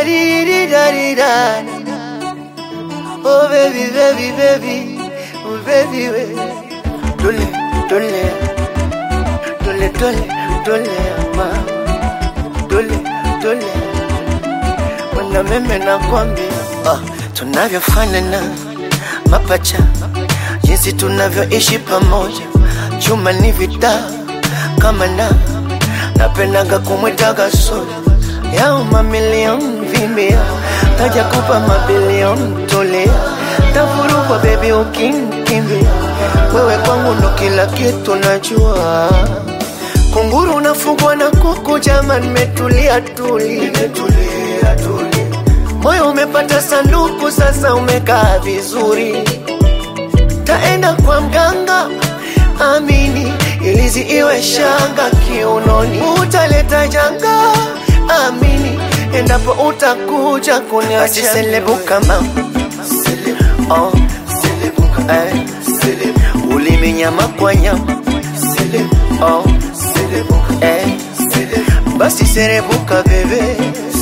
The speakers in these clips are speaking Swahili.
Dadididadidada. Oh baby, baby, baby, oh baby, we. Dole, dole, dole, dole, dole, ma. Dole, dole. Wana meme nakwambia, ah, tunavyofanana mapacha, jinsi tunavyoishi pamoja, chuma ni vita kama na napendaga kumwitaga soda yao mamilioni vimbia, taja kupa mabilioni tolea, tafurukwa bebi ukinkimbia, wewe kwangu ndo kila kitu najua. Kunguru unafugwa na kuku, jama nimetulia tuli, nimetulia tuli, moyo umepata sanduku, sasa umekaa vizuri taenda kwa mganga amini, ilizi iwe shanga kiunoni, utaleta janga amini, endapo utakuja kuniacha selebuka mama oh. eh. ulimi nyama kwa nyama oh. eh. basi serebuka bebe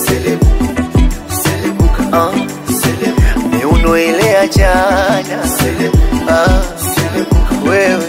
oh. miuno ile ya jana ah. wewe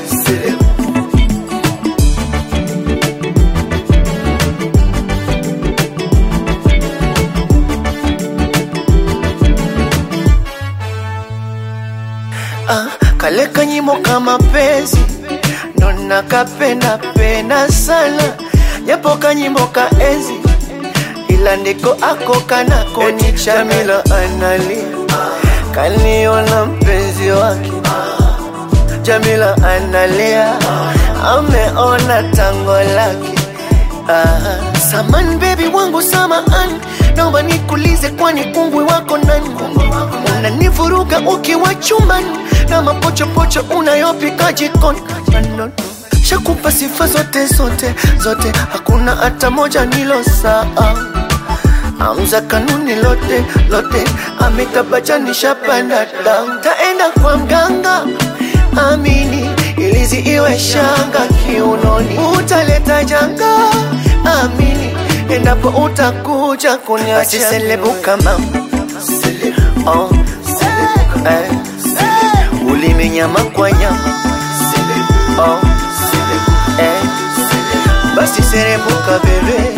ah, kale kanyimo kama penzi ndo nakapenda penda sana japo kanyimbo ka enzi ila ndiko ako kanako ni Jamila analia kaniona mpenzi wake Jamila analia ameona tango lake ah. Saman baby wangu samaan, naomba nikulize, kwani kungwi wako nani? Unanivuruga ukiwa chumbani na mapochopocho unayopika jikoni. No, no. Shakupa sifa zote zote zote, hakuna hata moja nilo saa Amza kanuni lote lote, amekabacha nishapanda down. Taenda kwa mganga amini, ilizi iwe shanga kiunoni, utaleta janga amini, endapo utakuja kuniacha selebuka mama oh. eh. ulimi nyama kwa nyama oh. eh. basi serebuka bebe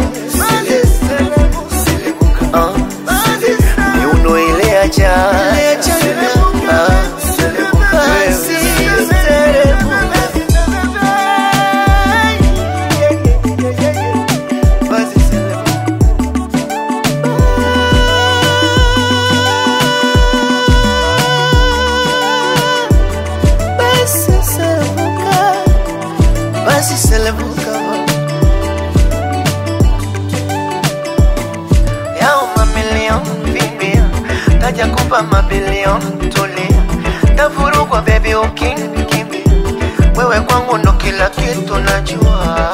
oh. miuno ile ya jana ah. Basi serebuka basi selebuka, basi selebuka yao mamilioni vimbia, taja kupa mabilioni tulia, tafurukwa bebi ukinkimbia, wewe kwangu ndo kila kitu najua.